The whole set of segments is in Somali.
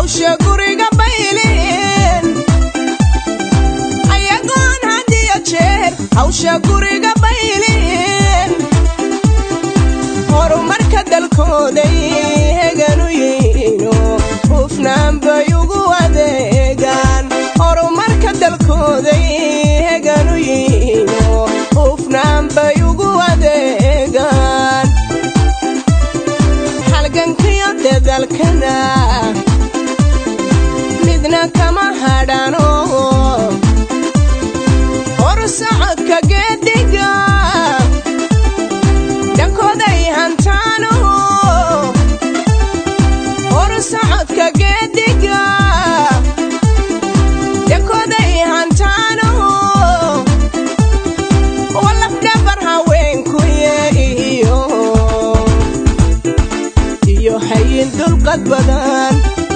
hawsha guriga baylin ayagoon hadiyo jeer hawsha guriga baylin horumarka dalkooday heganu yihiino hufnaan bay ugu adeegaan horumarka dalkooday heganu yihiino hufnaan bay ugu adeegaan halgankiyo dadalkana midna kama hadhano horsocodka geediga dhankooday hantaano horsocodka geediga dhankooday hantaano walafdhabar haweenkuye iyo iyo hayin dulqad badan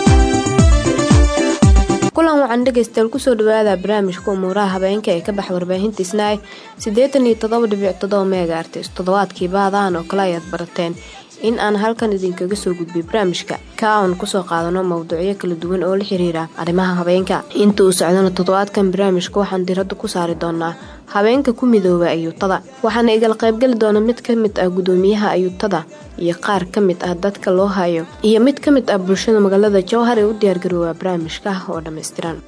kulan wacan dhegaystayaal kusoo dhawaada barnaamijka umuuraha habeenka ee ka baxa warbaahinta isnaay siddeetan iyo toddoba dhibic toddoba meega artis toddobaadkii baadahan oo kale ayaad barateen in aan halkan idinkaga soo gudbiy barnaamijka ka aan kusoo qaadano mowduucyo kala duwan oo la xiriira arrimaha habeenka inta uu socdana toddobaadkan barnaamijka waxaan diradda ku saari doonaa habeenka ku midooba ayuutada waxaana igala qaybgeli doona mid ka mid ah gudoomiyaha ayuutada iyo qaar ka mid ah dadka loo hayo iyo mid ka mid ah bulshada magaalada jowhar ee u diyaargaroobaa barnaamijka oo dhammaystiran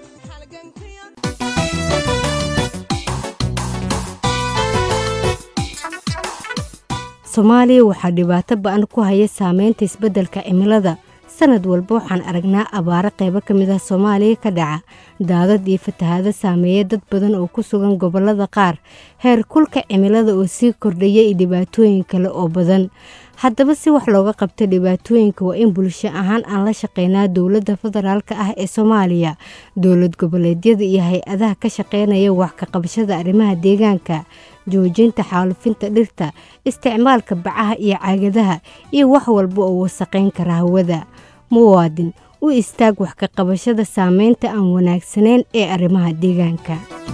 soomaaliya waxaa dhibaato ba-an ku haya saameynta isbeddelka cimilada sanad walba waxaan aragnaa abaaro qaybo ka mid ah soomaaliya ka dhaca daadad iyo fatahaado saameeya dad badan oo ku sugan gobollada qaar heer kulka cimilada oo sii kordhaya iyo dhibaatooyin kale oo badan haddaba si wax looga qabta dhibaatooyinka waa in bulsho ahaan aan la shaqeynaa dowladda federaalk ah ee soomaaliya dowlad goboleedyada iyo hay-adaha ka shaqeynaya wax ka qabashada arrimaha deegaanka joojinta xaalufinta dhirta isticmaalka bacaha iyo caagadaha iyo wax walba oo wasaqayn kara hawada muwaadin u istaag wax ka qabashada saameynta aan wanaagsanayn ee arrimaha deegaanka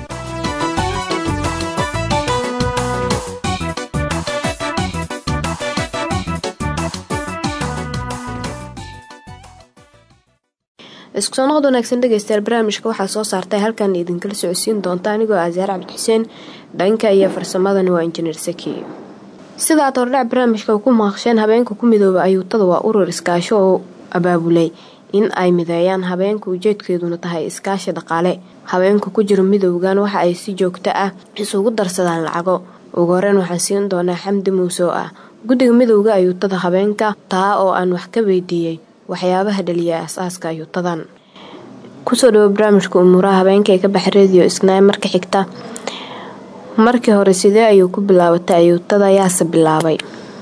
isku soo noqod wanaagsan dhegaystayaal barnaamijka waxaa soo saartay halkan idinkala socodsiin doonta anigoo asaar cabdixuseen dhanka iyo farsamadani waa injineer saki sidaad hordhac barnaamijka ku maqasheen habeenka ku midooba ayuutada waa urur iskaasho oo abaabulay in ay mideeyaan habeenka ujeedkeeduna tahay iskaashi dhaqaale habeenka ku jira midowgan waxa ay si joogto ah isugu darsadaan lacago ugu horeyn waxaan siin doonaa xamdi muuse oo ah guddiga midowda ayuutada habeenka taa oo aan wax ka weydiiyey waxyaabaha dhaliya asaaska ayuutadan kusoo dhawo barnaamijka umuuraha habeenka ee ka baxa rediyo isnaay marka xigta markii hore sidee ayuu ku bilaabatay ayuutada yaase bilaabay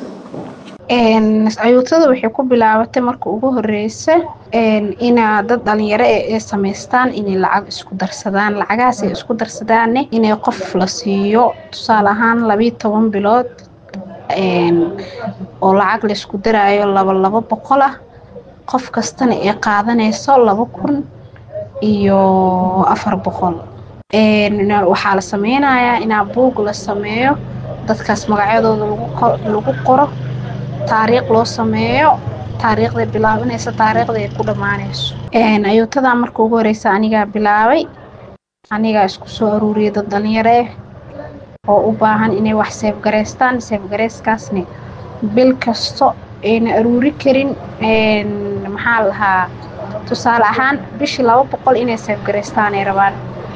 ayuutada waxay ku bilaabatay marka ugu horeysa inaa dad dhalinyaro ee samaystaan inay lacag isku darsadaan lacagahaas ay isku darsadaanne inay qof la siiyo tusaale ahaan labiiyo toban bilood oo lacag laysku daraayo laba labo boqol ah qof kastana ay qaadanayso laba kun iyo afar boqol waxaa la sameynayaa inaa buug la sameeyo dadkaas magacyadooda lagu qoro taariikh loo sameeyo taariikhday bilaabanaysa taariikhda ay ku dhammaanayso ayuutadaa marka ugu horeysa anigaa bilaabay anigaa isku soo aruuriyay dad dhalinyaro ah oo u baahan inay wax seefgareystaan seefgareyskaasna bil kasto ayna aruuri karin maxaa lahaa tusaale ahaan bishii laba boqol inay seefgareystaan ay rabaan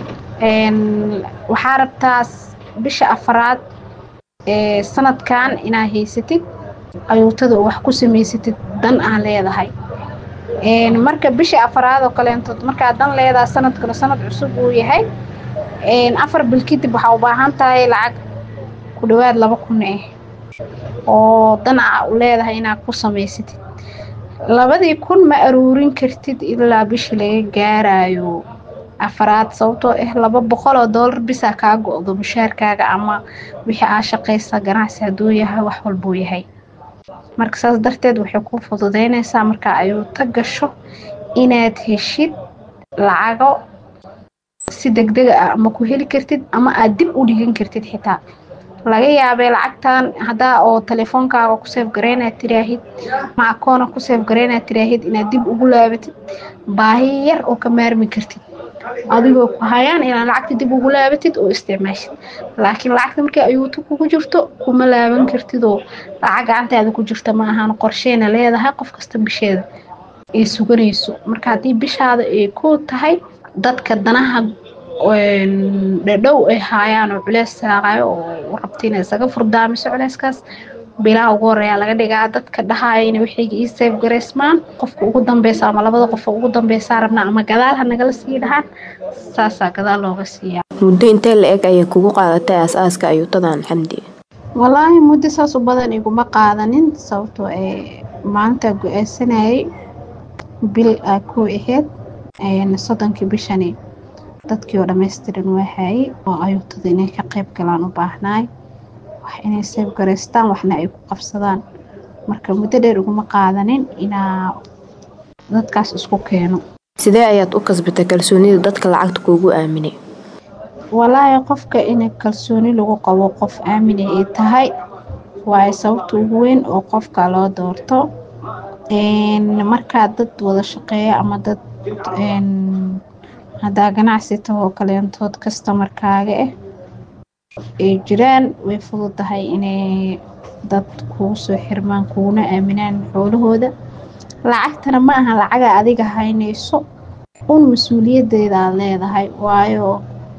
waxaa rabtaas bisha afaraad ee sanadkan inaa haysatid ayuutada oo wax ku samaysatid dan aan leedahay marka bisha afaraad oo kaleentood markaa dan leedahay sanadkana sanad cusub uu yahay afar bil kadib waxaa u baahan tahay lacag ku dhawaad laba kun ah oo dan a u leedahay inaad ku samaysatid labadii kun ma aruurin kartid ilaa bishii laga gaarayo afaraad sababtoo ah laba boqol oo doolar bisaa kaa go-do mushaarkaaga ama wixii aa shaqaysa ganacsi hadduu yahay wax walbuu yahay marka saas darteed waxay ku fududeynaysaa marka ayuu ta gasho inaad heshid lacago si degdega ah ama ku heli kartid ama aad dib u dhigan kartid xitaa laga yaabay lacagtan haddaa oo telefoonkaaga ku seef gareynaad tiraahid ma akoona ku seef gareynaad tiraahid inaad dib ugu laabatid baahi yar oo ka maarmi kartid adigoo ku hayaan inaad lacagta dib ugu laabatid oo isticmaashid laakiin lacagta markay ayuuto kugu jirto kuma laaban kartid oo lacag gacantaada ku jirta ma ahaan qorsheena leedahay qof kasta bisheeda ay suganayso marka haddii bishaada ay ku tahay dadka danaha dhadhow ay haayaan oo culeys saaqayo oo rabta inay isaga furdaamiso culeyskaas bilaha ugu horeeya laga dhigaa dadka dhahaya inay waxayga ii seef gareysmaan qofka ugu dambeysa ama labada qof ugu dambeysaa rabnaa ama gadaal ha nagala sii dhahaan saasaa gadaal looga siiyaa muddo intee la eg ayay kugu qaadatay aas-aaska ayuutadan xamdi walaahi muddo saas u badan iguma qaadanin sababtoo ee maanta go-aansanayay bil aa ku ahayd soddonkii bishani dadkii oo dhammaystiran waaxaayey oo ayuutada inay ka qayb galaan u baahnaay wax inay seef garaystaan waxna ay ku qabsadaan marka muddo dheer uguma qaadanin inaa dadkaas isku keeno sidee ayaad u kasbatay kalsoonida dadka lacagta kuugu aaminay walaahi qofka in kalsooni lagu qabo qof aamina ay tahay waayo sababta ugu weyn oo qofka loo doorto markaa dad wada shaqeeya ama dad haddaa ganacsi tahoo kaleentood kastamarkaaga ah ay jiraan way fududahay inay dad kugu soo xirmaan kuguna aaminaan xoolahooda lacagtana ma aha lacaga adiga haynayso un mas-uuliyadeeda aad leedahay waayo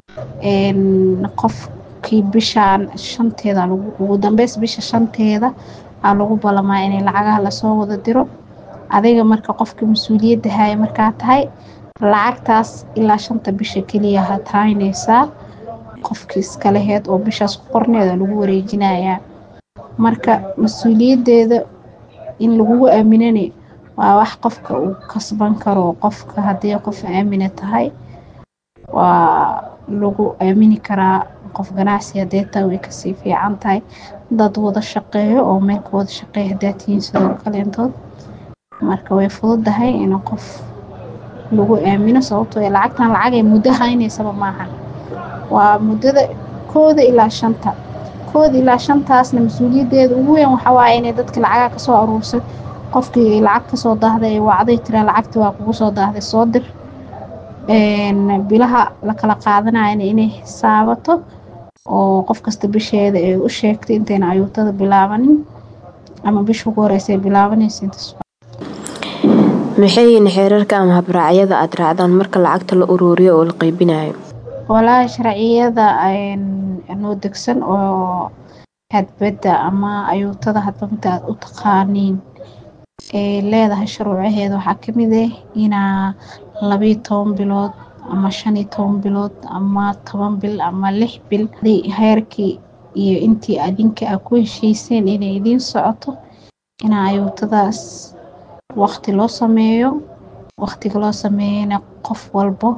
qofkii bishaan shanteeda ugu dambeys bisha shanteeda aa lagu balamaa inay lacagaha lasoo wada diro adiga marka qofka mas-uuliyadda haya markaa tahay lacagtaas ilaa shanta bisha keliya ha tahaynaysaa qofkii iska laheyd oo bishaas ku qorneeda lagu wareejinayaa marka mas-uuliyaddeeda in lagugu aaminani waa wax qofka uu kasban karo qofka haddii qof aamina tahay waa lagu aamini karaa qof ganacsi haddee taa way kasii fiican tahay dad wada shaqeeyo oo meelka wada shaqeeya haddaa tihiin sidoo kaleentood marka way fududahay in qof lagu aamino sababtoo ee lacagtan lacagay muddo haynaysaba maahan waa muddada kooda ilaa shanta kooda ilaa shantaasna mas-uuliyaddeeda ugu weyn waxaa waaye inay dadka lacagaa kasoo aruursay qofkii lacag kasoo daahday ee wacday tiraa lacagtii waa kugu soo daahday soo dir bilaha la kala qaadanayana inay xisaabato oo qof kasta bisheeda ay u sheegtay intayna ayuutada bilaabanin ama bisha ugu horeysa ay bilaabanaysa intaas maxay yihiin xeerarka ama habraacyada aad raacdaan marka lacagta la uruuriyo oo la qeybinayo walaahi sharciyada noo degsan oo hadbadda ama ayuutada hadba mida aad u taqaaniin ee leedahay shuruucaheeda waxaa kamid ah inaa labiyo toban bilood ama shan iyo toban bilood ama toban bil ama lix bil heerkii iyo intii adinka a ku heshiiseen inay idiin socoto inaa ayuutadaas waqti loo sameeyo waqtiga loo sameeyana qof walbo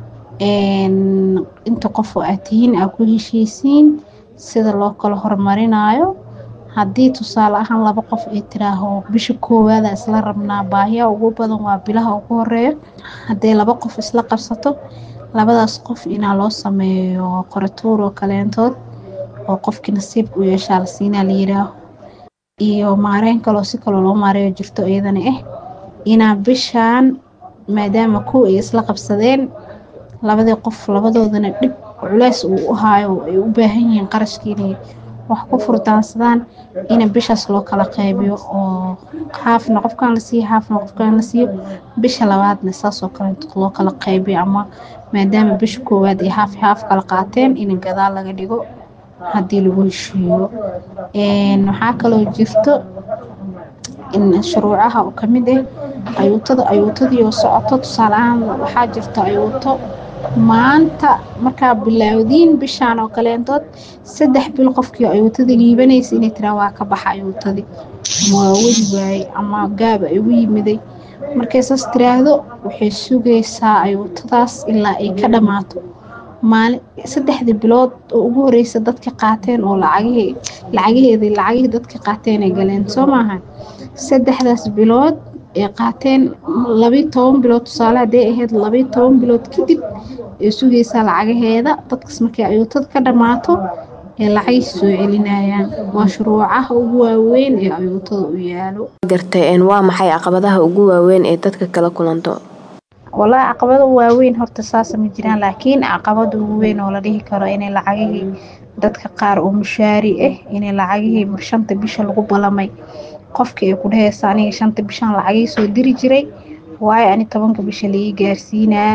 inta qof oo aad tihiin aa ku heshiisiin sida loo kala horumarinayo haddii tusaale ahaan laba qof ay tiraaho bisha koowaada isla rabnaa baahiya ugu badan waa bilaha ugu horeeya haddii laba qof isla qabsato labadaas qof inaa loo sameeyo qoratuur oo kaleentood oo qofkii nasiibka u yeeshaa la siinaa la yiraaho iyo maareyn kaloo si kaloo loo maareeyo jirto iyadana ah inaa bishaan maadaama kuw ay isla qabsadeen labadii qof labadoodana dhib culeys uu u haayo ay u baahan yihiin qarashkii inay wax ku furdaansadaan ina bishaas loo kala qaybiyo oo haafna qofkan la siiyo haafna qofkan la siiyo bisha labaadna saasoo kale loo kala qaybiyo ama maadaama bisha koowaad ay haaf haaf kala qaateen in gadaal laga dhigo haddii lagu heshiiyo waxaa kaloo jirto in shuruucaha oo kamid ah ayuutada ayuutadii oo socoto tusaale ahaan waxaa jirta ayuuto maanta markaa bilaawdiin bishaan oo kaleentood saddex bil qofkii ayuutadii liibanaysa inay tiraa waa ka baxa ayuutadii ama waa wadi waaye ama gaaba igu yimiday markay saas tiraahdo waxay sugaysaa ayuutadaas ilaa ay ka dhammaato maalin saddexdii bilood oo ugu horeysa dadka qaateen oo lacagihii lacagaheedii lacagihii dadka qaateen ay galeen soo maaha saddexdaas bilood ay qaateen labiyo toban bilood tusaale hadday ahayd labiyo toban bilood kadib ay sugaysaa lacagaheeda dadkas markay ayuutada ka dhammaato ee lacagay soo celinayaan mashruucaha ugu waaweyn ee ayuutada u yaalo gartay waa maxay caqabadaha ugu waaweyn ee dadka kala kulanto walaa caqabado waaweyn horta saasa ma jiraan laakiin caqabada ugu weyn oo la dhihi karo inay lacagihii dadka qaar oo mushaari ah inay lacagihii shanta bisha lagu balamay qofka ay ku dhaheysa aniga shanta bishan lacagii soo diri jiray waayo ani tobanka bisha laii gaarsiinaa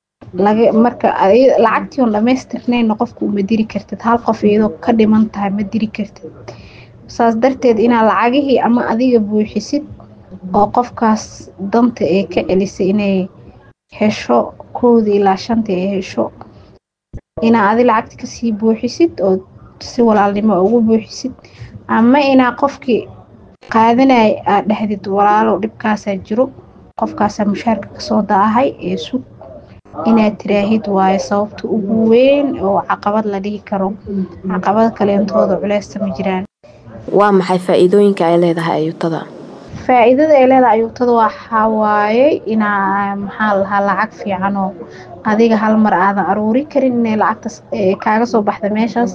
marka lacagtii oon dhamaystirnayna qofka uma diri kartid hal qof iyadoo ka dhiman tahay ma diri kartid saas darteed inaa lacagihii ama adiga buuxisid oo qofkaas danta ee ka celisay inay hesho kowda ilaa shanta ee hesho inaa adi lacagta kasii buuxisid oo si walaalnimo ugu buuxisid ama inaa qofkii qaadanaya aad dhahdid walaalow dhibkaasaa jiro qofkaasaa mushaarka kasoo daahay ee sug inaad tiraahid waayo sababta ugu weyn oo caqabad la dhihi karo caqabad kaleentooda culeysta ma jiraan waa maxay faa-iidooyinka ay leedahay ayuutada faa-iidada ay leedahay ayuutada waxaa waaye inaa maxaa lahaa lacag fiican oo adiga hal mar aadan aruuri karin inay lacagtas kaaga soo baxda meeshaas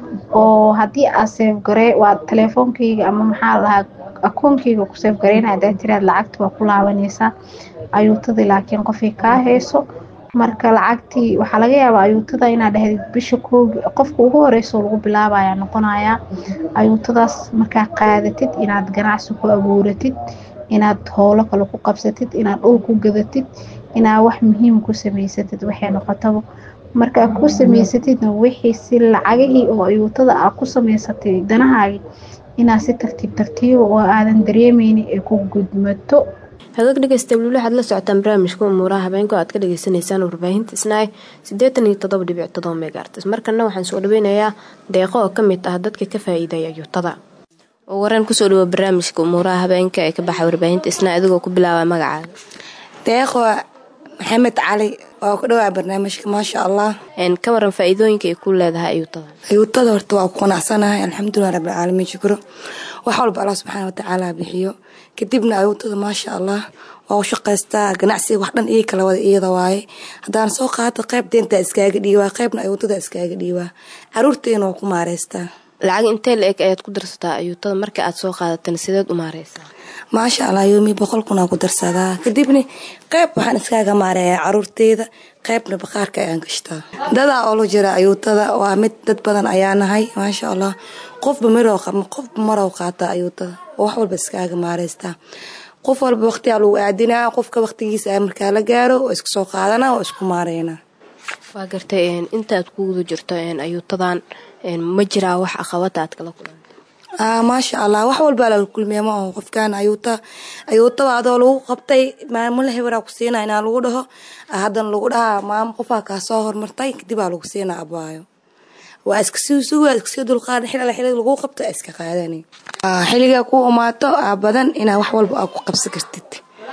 oo haddii aad seefgaree waa telefoonkayga ama maxaa lahaa akoonkayga ku seefgareyna hadaa tiraad lacagta waa ku laabanaysaa ayuutadii laakiin qofay kaa hayso marka lacagtii waxaa laga yaabaa ayuutada inaad dhahdid bisha koogi qofka ugu horeyso lagu bilaabaya noqonayaa ayuutadaas markaa qaadatid inaad ganacsi ku abuuratid inaad howlo kale ku qabsatid inaad dhul ku gadatid inaad wax muhiim ku samaysatid waxay noqotaba markaa ku samaysatidna wixii si lacagihii oo ayuutada aad ku samaysatay danahaagi inaad si tartiib tartiiba oo aadan dareemeynin ee ku gudmato hagaag dhegeysta weli waxaad la socotaan barnaamijka umuuraha habeenka aad ka dhagaysanaysaan warbaahinta isnaay siddeetan iyo toddoba dhibic todoba megaartis markana waxaan soo dhaweynayaa deeqo oo ka mid ah dadka ka faa-iidaya ayuutada oo wareen kusoo dhawo barnaamijka umuuraha habeenka ee ka baxa warbaahinta isnaay adigoo ku bilaaba magacaaga deeqo maxamed cali waa ku dhawaa barnaamijka maasha allah ka waran faa-iidooyinka ay ku leedahay ayuutada ayuutada horta waa ku qanacsanahay alxamdulilah rabbilcaalamiin shukro wax walba allah subxaana watacaala bixiyo kadibna ayuutada maasha allah waa u shaqaystaa ganacsiga wax dhan ii kala wada iyada waaye haddaan soo qaato qayb deenta iskaaga dhiibaa qaybna ayuutada iskaaga dhiibaa caruurteena waa ku maareystaa lacag intee la eg ayaad ku darsataa ayuutada marka aad soo qaadatan sideed u maareysaa maasha allah yoomi boqol kunaa ku darsadaa kadibna qayb waxaan iskaaga maareeyaa caruurteeda qaybna baqaarka ayaan gashtaa dadaa oo la jira ayuutada waa mid dad badan ayaa nahay maasha allah qofba mirow qofba marow qaataa ayuutada oo wax walba iskaaga maareystaa qof walba waqtiyaa lagu aadinaa qofka waqtigiisa markaa la gaaro oo iska soo qaadana oo isku maareynaa waa gartay intaad ku guda jirto ayuutadan ma jiraa wax aqabada aad kala kulanta maasha allah wax walbaa lala kulmiya ma aho qofkan ayuuta ayuutaba adoo lagu qabtay maamula heberaa ku siina inaa lagu dhaho haddana lagu dhahaa maamo qofaa kaa soo hormartay kadibaa lagu siina abaayo waa iska sii suga iskasii dulqaadan xilala xilada lagu qabto iska qaadani xilligaa ku imaato aa badan inaa wax walba aa ku qabsan kartid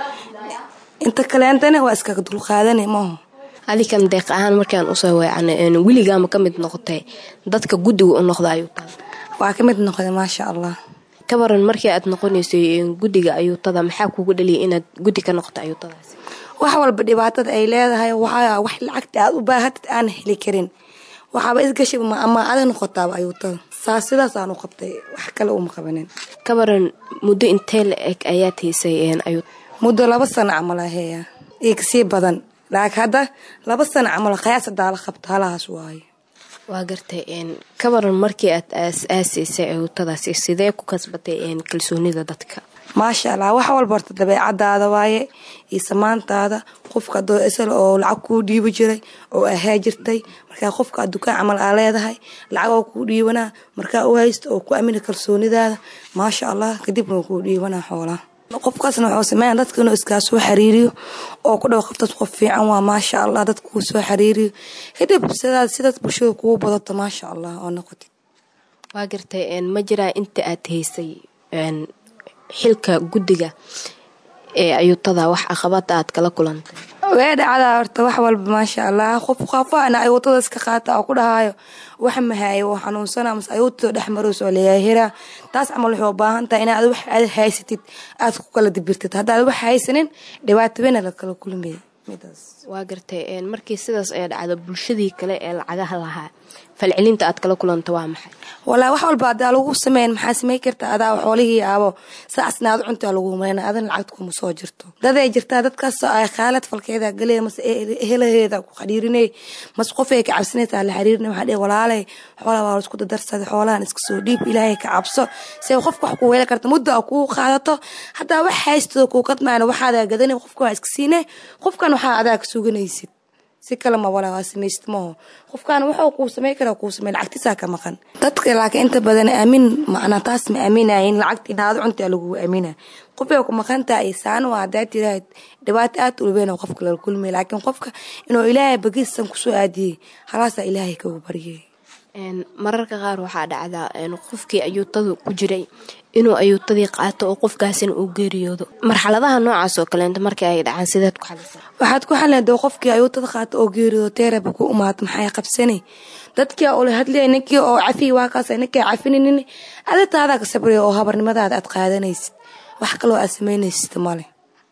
inta kaleentana waa iskaga dulqaadani maaho adikan deeq ahaan markaan usoo weecana weligaama ka mid noqotay dadka guddiga u noqda ayuutada waa ka mid noqday maasha allah ka waran markii aad noqonaysay guddiga ayuutada maxaa kugu dhaliyay inaad guddi ka noqoto ayuutadaasi wax walba dhibaatada ay leedahay waxaa wax lacagta aad u baahatid aan heli karin waxaaba isgashay ama ada noqotaaba ayuutada saas sidaasaan u qabtay wax kale uma qabanin ka waran muddo intee la eg ayaad haysay ayuu muddo laba sano camal aheeya iyo kasii badan laakiin hadda laba sano camal qayaas hadaa la qabto halahaas waayo waa gartay ka waran markii aad aas-aasaysay ayuutadaasi sidee ku kasbatay kalsoonida dadka maasha allah wax walba horta dabeecadaada waaye iyo samaantaada qofka adoo isal oo lacag kuu dhiibi jiray oo ahaa jirtay markaa qofka dukaan camal aa leedahay lacag oo kuu dhiibanaa markaa u haysto oo ku amina kalsoonidaada maasha allah kadibna waa kuu dhiibanaa xoolaha qofkaasna wuxuu sameeya dadka inuu iskaa soo xiriiriyo oo ku dhaw qoftaas qof fiican waa maasha allah dadka kuu soo xiriiriyo kadib sidaad sidaad bulshada kugu badato maasha allah oo noqotid waa gartay ma jiraa inta aad haysay xilka guddiga ee ayuutada wax aqabada aad kala kulantay way dhacdaa horta wax walba maasha allah qof qafaana ayuutada iska qaata oo ku dhahaayo wax mahaayo oo xanuunsana mase ayuutada dhex maroos oo leeyahiraa taas camal waxay u baahan tahay inaad wax aad haysatid aad ku kala dibirtid haddaad wax haysanin dhibaato weyna la kala kulmaya midaas waa gartay markii sidaas ay dhacdo bulshadii kale ee lacagaha lahaa falcelinta aad kala kulanta waa maxay walaa wax walba adaa lagu sameyn maxaa samey karta adaa xoolihii aabo saasna aad cuntaa lagu mareyna adan lacagta kuma soo jirto daday jirtaa dadkaas ay khaalad falkeeda galee mase helaheeda ku xariirinay mase qof ay ka cabsanaysaa la xariirinay waxaa dhihi walaalay xoolaa waa isku dadarsaday xoolahan iska soo dhiib ilaahay ka cabso se qofka wax ku weeli karta muddo a kuu qaadato haddaa wax haystado kuu kadmaana waxaadaa gadanay qofka waa iska siinay qofkan waxaa adaa ka suganaysid si kale ma walaa waa samaysid maho qofkaan wuxuu kuu samey kara kuu samey lacagtisaa ka maqan dadka laakiin inta badan aamin macnaa taas ma aaminayin lacagta inaad cuntaa lagu aamina qofay ku maqantaa isaan waa hadaa tiraahd dhibaato aad ulweyn qofka lala kulmay laakiin qofka inuu ilaahay bagiisan kusoo aadiyey halaasaa ilaahay kagu baryay mararka qaar waxaa dhacdaa qofkii ayuutada ku jiray inuu ayuutadii qaato oo qofkaasina uu geeriyoodo marxaladaha noocaas oo kaleenta markii ay dhacaan sideed ku xalisa waxaad ku xalin doo qofkii ayuutada qaato oo geeriyoodo teeraba ku umaad maxay qabsanay dadkii ula hadlaya ninkii oo cafiy waa kaas ninkii cafininin aditaadaa ka sabraya oo habarnimadaada aad qaadanaysid wax kaloo aad samaynaysid male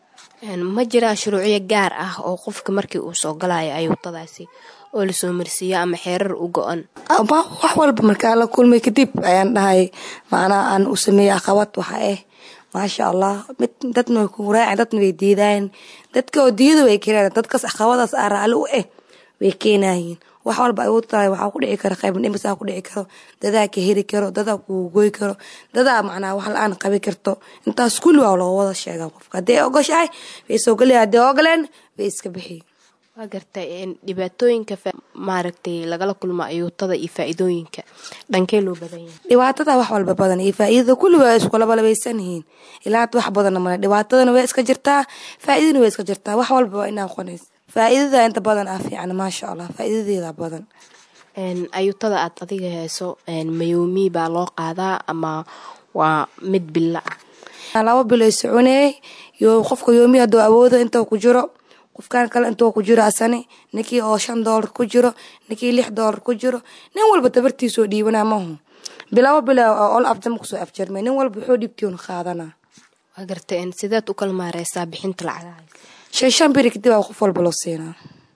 ma jiraa shuruucyo gaar ah oo qofka markii uu soo galayo ayuutadaasi oo lasoo marsiiyo ama xeerar u go-an wax walba markaa la kulmay kadib ayaan dhahay macnaa aan u sameeyey aqabad waxa ah maasha allah mid dadna way ku raaceen dadna way diidaayen dadka oo diida way keenayan dadkaas aqabadaas aa raalli u ah way keenayiin wax walba ay u tahay waxaa ku dhici kara qayb dhimisaa ku dhici karo dadaa ka heri karo dadaa kugu goy karo dadaa macnaa wax la-aan qabi karto intaas kulli waa loo wada sheegaa qofka haddii ay ogoshahay way soo gelaya haddii ogoleen way iska bixiy waa gartay dhibaatooyinka maaragtay lagala kulmo ayuutada iyo faa-iidooyinka dhankee loo badan yahay dhibaatada wax walba badan iyo faa-iidada kulli waa iskulabalabeysan yihiin ilaa had wax badanna male dhibaatadana way iska jirtaa faa-iidana way iska jirtaa wax walba waa inaa qonays faa-iidada inta badan ah fiican maasha allah faa-iidadeeda badan ayuutada aad adiga heeso mayoomi baa loo qaadaa ama waa mid bila ah laba biloy soconeey yo qofka yoomi haduu awoodo inta ku jiro qofkaan kale intuu ku jiro asani ninkii oo shan doolar ku jiro ninkii lix doolar ku jiro nin walba tabartiisoo dhiibanaa mahu bilabo bila ol abdama kusoo afjarmay nin walba wuxuu dhibkiun qaadanaa waa gartay sideed u kala maareysaa bixinta lacagaha shan shan biri kadib aa qof walba loo siinaa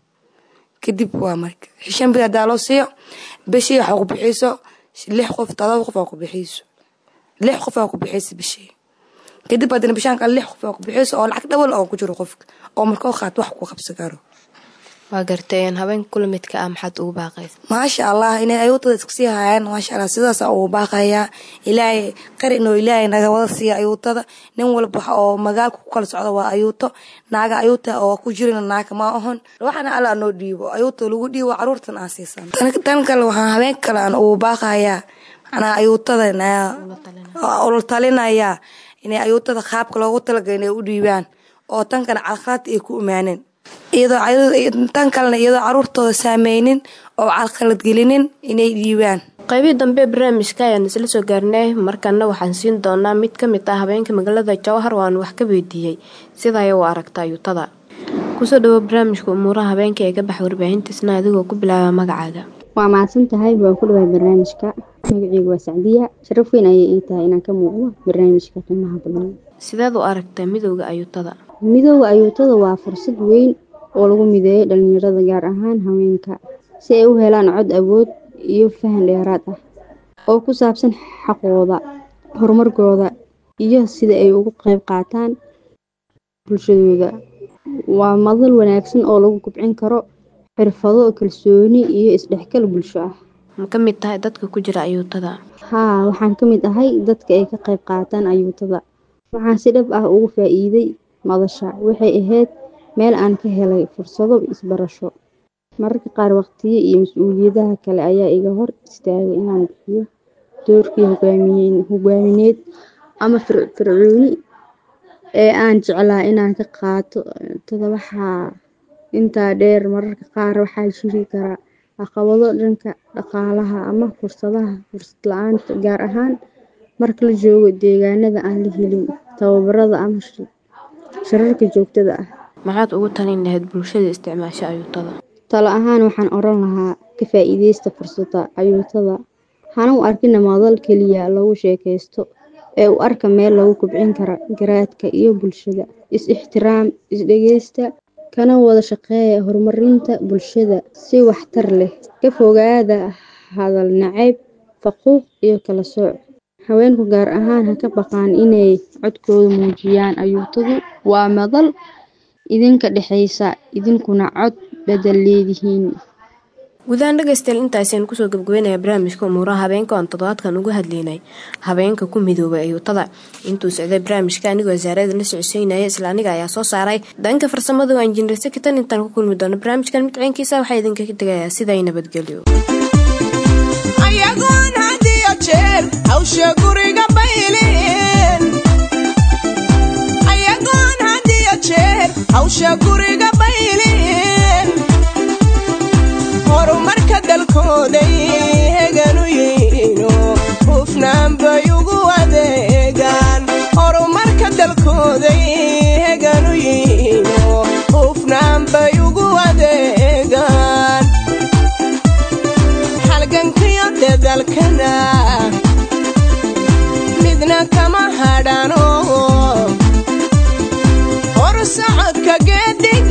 kadib waa marka shan biri hadaa loo siiyo bishii waxaa ku bixiiso lix qof todoba qof aa ku bixiiso lix qof aa ku bixiisa bishii kadib haddana bishaan kale lix qof aa ku bixiiso oo lacag dhawal oo ku jiro qofka oo markoo qaat wax ku qabsan karo waa gartay habeenka kula midka ah maxaad ugu baaqaysa maasha allah inay ayuutada iskasii haayaan maasha allah sidaasa ugu baaqayaa ilaahay qari inuu ilaahay naga wada siiya ayuutada nin walba waxa oo magaalka ku kala socda waa ayuuto naaga ayuuta oo ku jirina naaga ma ahon waxana alla noo dhiibo ayuuta lagu dhiibo caruurtan aan siisan tan kale waxaan habeen kale aan ugu baaqayaa manaa ayuutada ula talinayaa inay ayuutada qaabka loogu talagalay inay u dhiibaan oo tan kale calqalad ay ku imaaneen tan kalena iyadoo caruurtooda saameynin oo calqalad gelinin inay dhiibaan qaybihii dambe barnaamijka ayaan isla soo gaarnay markana waxaan siin doonaa mid ka mid ah habeenka magaalada jowhar waan wax ka weydiiyey sidaay u aragta ayuutada kusoo dhawo barnaamijka umuuraha habeenka ee ka baxa warbaahintiisna adigoo ku bilaaba magacaaga waa mahadsan tahay waan ku dhawaay barnaamijka magaceygu waa sacdiya sharaf weyn ayay ii tahay inaan ka muuqdo barnaamijka qiimaha badan sideed u aragtaa midowda ayuutada midooda ayuutada waa fursad weyn oo lagu mideeyo dhalinyarada gaar ahaan haweenka si ay u helaan cod awood iyo fahan dheeraad ah oo ku saabsan xaqooda horumarkooda iyo sida ay ugu qayb qaataan bulshadooda waa madal wanaagsan oo lagu kubcin karo xirfado kalsooni iyo isdhexgal bulsho ah ma ka mid tahay dadka ku jira ayuutada haa waxaan ka mid ahay dadka ay ka qayb qaataan ayuutada waxaan si dhab ah ugu faa-iiday madasha waxay ahayd meel aan ka helay fursado isbarasho mararka qaar waqtiyo iyo mas-uuliyadaha kale ayaa iga hor istaagay inaan bixiyo doorkii hogaamineed ama fircooni ee aan jeclaa inaan ka qaato tada waxaa intaa dheer mararka qaar waxaa jiri kara caqabado dhanka dhaqaalaha ama fursadaha fursad la-aanta gaar ahaan marka la joogo deegaanada aan la helin tababarada ama shararka joogtada ah maxaad ugu talin lahayd bulshada isticmaasho ayuutada talo ahaan waxaan oran lahaa ka faa-iideysta fursadda ayuutada hana u arkina madal keliya lagu sheekaysto ee u arka meel lagu kubcin kara garaadka iyo bulshada is-ixtiraam is-dhegeysta kana wada shaqeeya horumarinta bulshada si waxtar leh ka fogaada hadal nacayb faquuq iyo kala sooc haweenku gaar ahaan ha ka baqaan inay codkooda muujiyaan ayuutadu waa madal idinka dhexaysa idinkuna cod badal leedihiin gudahaan dhegaystayaal intaasiaan kusoo gabgabeynaya barnaamijka umuuraha habeenka oon toddobaadkan uga hadlaynay habeenka ku midoobay ayuutada intuu socday barnaamijka anigoo wasaarada la socodsiynaya isla aniga ayaa soo saaray dhanka farsamada waa injineer sekitan intaan ku kulmi doono barnaamijkan mid ciinkiisa waxaa idinka tegayaa siday nabadgelyo ayagoon had iyo jeer hawsha guriga bayleen ayagoon had iyo jeer hawsha guriga bayleen horumarka dalkooday heganu yihiino hufnaan bay ugu adeegaan horumarka dalkooday heganu yihiino hufnaan bay ugu adeegaan halgankiyo dadalkana midna kama hadhano hor socodka geedig